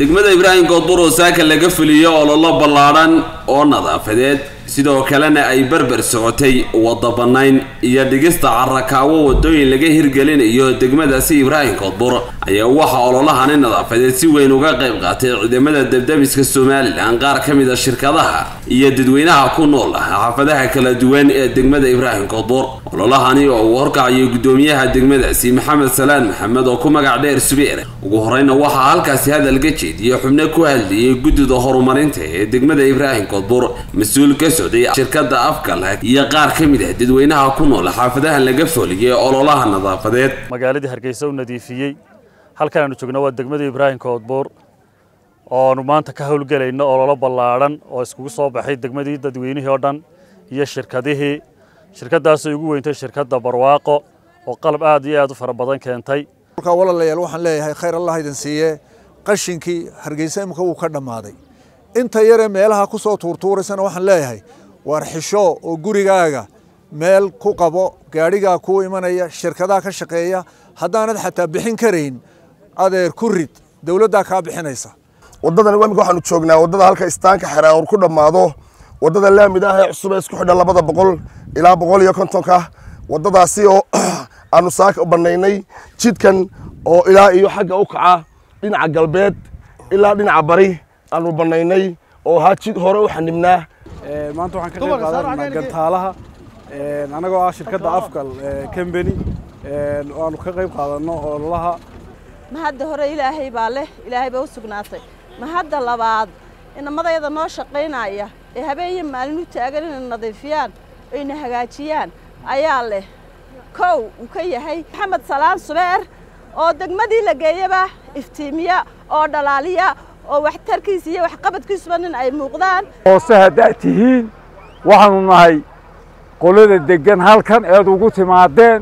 degmada ibraahim koodbur oo saaka laga fuliyo ololo ballaadhan oo nadaafadeed sidoo kalena ay berber socotay wadda bannayn iyo dhigista carakaawo waddooyin laga hirgelinayo degmadaasi ibraahim koodbur ayaa waxaa ololahani nadaafadeed si weyn uga qayb qaatay ciidamada debdemiska somalilan qaar ka mid a shirkadaha iyo dadweynaha ku nool xaafadaha kala duwan ee degmada ibraahim koodbur ololahani oo uu horkacayo guddoomiyaha degmadaasi maxamed salaan maxamed oo ku magac dheer subeer ugu horeyna waxaa halkaasi hadal ka jeediyey xubno ku hadlayay guddida horumarinta ee degmada ibraahim koodbur mas-uul ka socday shirkada afkal iyo qaar ka mid ah dadweynaha ku nool xaafadaha laga fooliyay ololaha nadaafadeed magaaladii hargeysa u nadiifiyey halkan aanu joogno waa degmada ibraahim koodbuur oonu maanta ka howlgelayno ololo ballaadhan oo iskugu soo baxay degmadii dadweynihii oo dhan iyo shirkadihii shirkadaasoo ugu weyntay shirkadda barwaaqo oo qalab aad iyo aad u fara badan keentay markaa walaalayaal waxaan leeyahay khayr allah idin siiye qashinkii hargeysa imika wuu ka dhammaaday inta yaree meelaha ku soo tuurtuuraysana waxaan leeyahay waar xisho oo gurigaaga meel ku qabo gaadhigaa kuu imanaya shirkadaha ka shaqeeya haddaanad xataa bixin karayn adeer ku rid dowladdaa kaa bixinaysa waddadan imika waxaanu joognaa waddada halka istaanka xeraawur ku dhammaado waddada laamid ah ee cusub ee isku xidha labada boqol ilaa boqol iyo kontonka waddadaasi oo aanu saaka bannaynay jidkan oo ilaa iyo xagga u kaca dhinaca galbeed ilaa dhinaca bari aanu bannaynay oo ahaa jid hore u xanibnaa maanta waxaan ka qayb qaadanaa gantaalaha annagoo ah shirkadda afgal combany oo aanu ka qayb qaadanno ololaha ma hadda hore ilaahay baa leh ilaahay baa u sugnaatay ma hadda labaad inamadayada noo shaqaynaya ee habeenyo maalin u taagan inay nadiifiyaan ayna hagaajiyaan ayaa leh kow uu ka yahay maxamed salaan subeer oo degmadii la geeyaba iftiimiya oo dhalaaliya oo waxtarkiisa iyo waxqabadkiisuba nin ay muuqdaan hoose haddaad tihiin waxaanu nahay qolada deggan halkan eed ugu timaadeen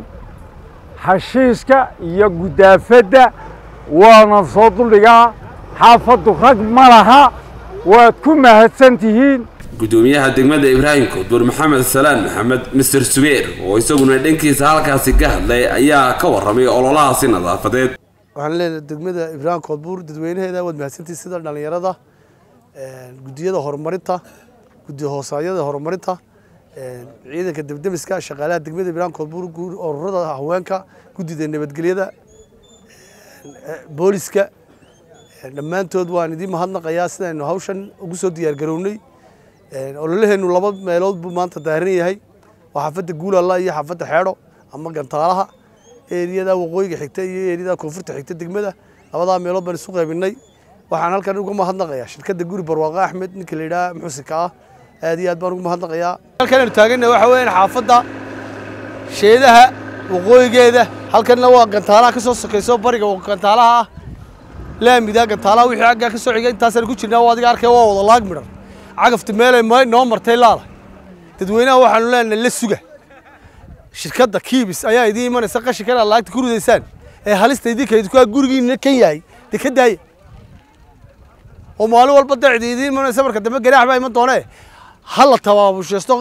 hashiiska iyo guddaafadda waana soo duldhigaa xaafaddu rag ma laha waad ku mahadsan tihiin guddoomiyaha degmada ibraahim koodbur maxamed salaan maxamed mister subeer oo isaguna dhankiisa halkaasi ka hadlay ayaa ka warramay ololahaasi nadaafadeed waxaan leenahay degmada ibraahim koodbuur dadweynaheeda waad mahadsantihi sida dhallinyarada guddiyada horumarinta guddi hoosaadyada horumarinta ciidanka debdemiska shaqaalaha degmada ibraahim koodbuur ururada haweenka guddida nabadgelyada booliska dhammaantood waan idiin mahadnaqayaa sidaynu hawshan ugu soo diyaargarownay ololaheennu laba meelood buu maanta daaran yahay waa xaafadda guulalla iyo xaafadda xeedho ama gantaalaha eeriyada waqooyiga xigta iyo eeriyada koonfurta xigta degmada labadaa meelood baan isu qaybinay waxaan halkan uga mahadnaqayaa shirkadda guri barwaaqo axmed ninka la yidhaha muxusinka ah aad iyo aad baan ugu mahadnaqayaa halkan aanu taagannahay waxa weeyaan xaafadda sheedaha waqooyigeeda halkanna waa gantaalaha ka soo sokayso bariga gantaalaha ah laamida gantaalaha wixii aggaa ka soo xigay intaasaan ku jirnaa waa adiga arkay waa wada laag midhan cagafta meelay noo martay laala dadweynaha waxaanu leenahay la suga shirkadda kiibis ayaa idiin imanaysa qashinkana laagta ku ridaysaan ee halista idinka idinkaa gurigiina kan yahay dee ka daaya oo maalin walba dacdi idiin imanaysa marka dambe ganaax baa iman doonee ha la tabaabusheesto